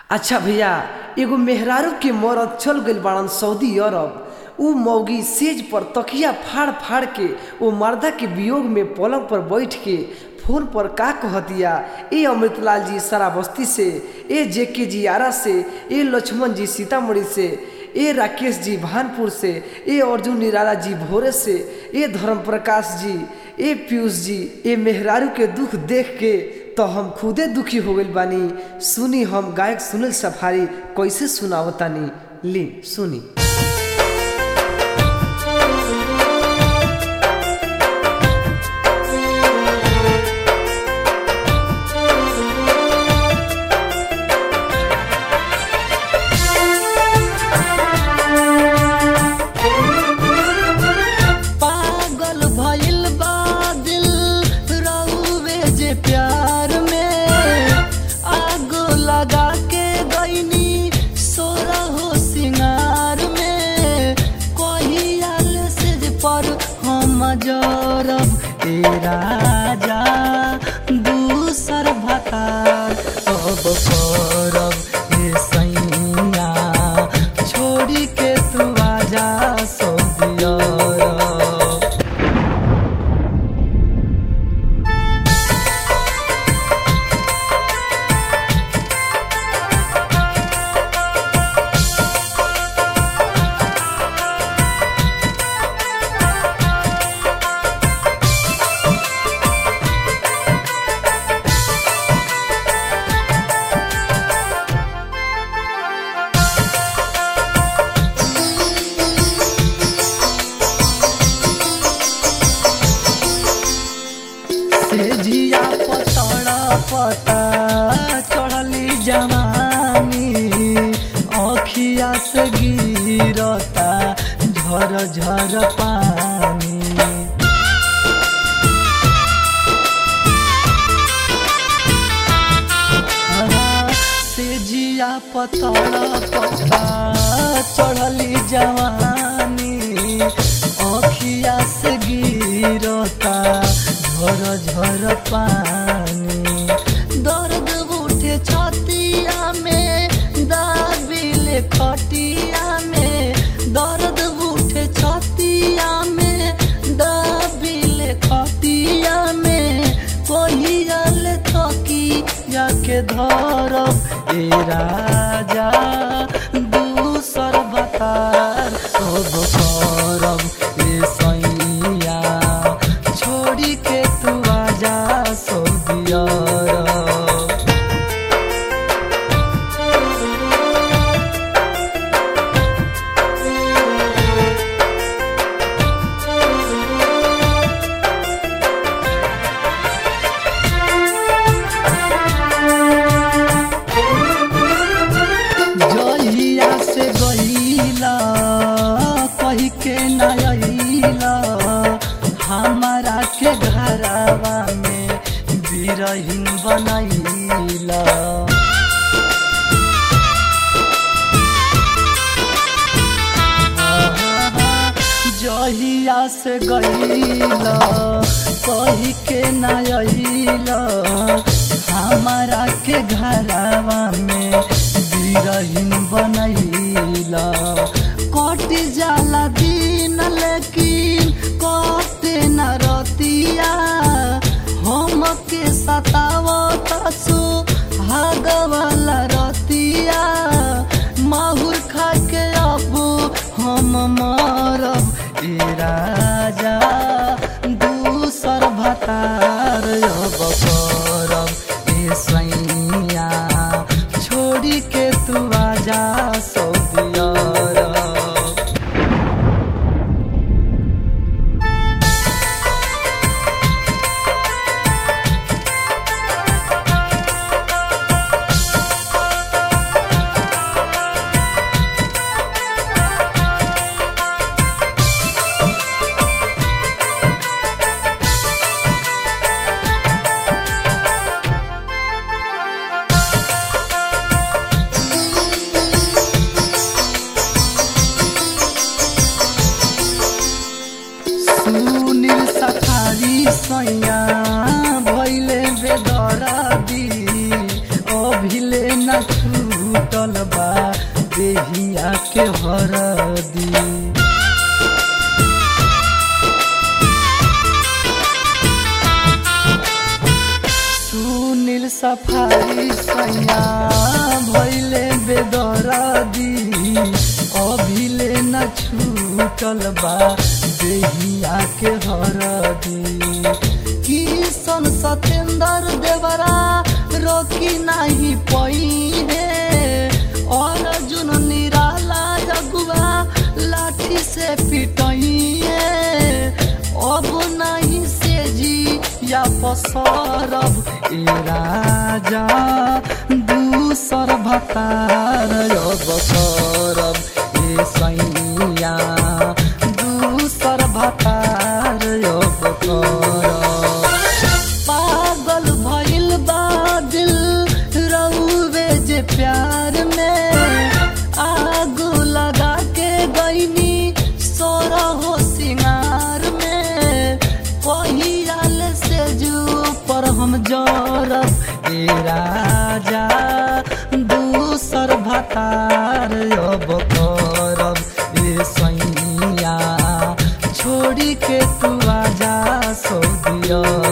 अच्छा भैया एगो मेहरारू के मरद चल गइल बाड़न सऊदी अरब उ मौगी सेज पर तकिया फाड़ फाड़ के ओ मर्दा के वियोग में पलंग पर बैठ के फोन पर का कहतिया ए अमृतलाल जी सराबस्ती से ए जे के जी आरा से ए लक्ष्मण जी सीतामढ़ी से ए राकेश जी भानपुर से ए अर्जुन निराला जी भोरे से ए धर्म प्रकाश जी ए पीयूष जी ए मेहरारू के दुख देख के तो हम खुदे दुखी हो गइल बानी सुनी हम गायक सुनील सफारी कैसे सुनावतानी ली सुनी पागल भइल बा दिल रउवे जे प्यार में आग लगा के गईनी सोरा हो सिंगार में कहियाल से पर हम जरब ए राजा दूसर भतार अब करब ए सैया छोड़ी के तू आजा सौदिया से जिया पतड़ा पता चढ़ली जवानी अखिया से गिरता झर झर पानी से जिया पतड़ा पता चढ़ली जवानी अखिया से गिरता झर झर पानी दर्द उठे छतिया में दाबिले खटिया में दर्द उठे छतिया में दाबिले खटिया में पहियल थकी जाके धरब ए राजा दूसर बतार अब करब ए सैया छोड़ी के तू आजा सौदिया जहिया से गईला कही के नईला हमारा के घरवा में बिरहीन बनैला जहिया से गईला कही के नईला हमारा के घरवा में बिरहीन बनैला कट जाला दिन लेकिन कटे न रतिया हम के सतावत सो भागवाला रतिया माहुर खा के अब हम मरब ए राजा दूसर भतार अब करब ए सैया छोड़ी के तू आजा सौदिया बा देहिया के हरदी सुनील सफारी सैया भैले बेदरदी अभिले न छूटल बा देहिया के हरदी किशन सतेंद्र देवरा रोकी नाही पई है अर्जुन निराला जगुआ लाठी से पिटई है अब नहीं से जी या पसरब ए राजा दूसर भतार अब करब ए सैया दूसर भतार अब करब पागल भइल बा दिल रहुवे जे प्यार में आग लगा के गईनी सोरा हो सिंगार में पहियाल से जू पर हम जरब ए राजा दूसर भतार अब करब ए सैया छोड़ी के तू आजा सऊदी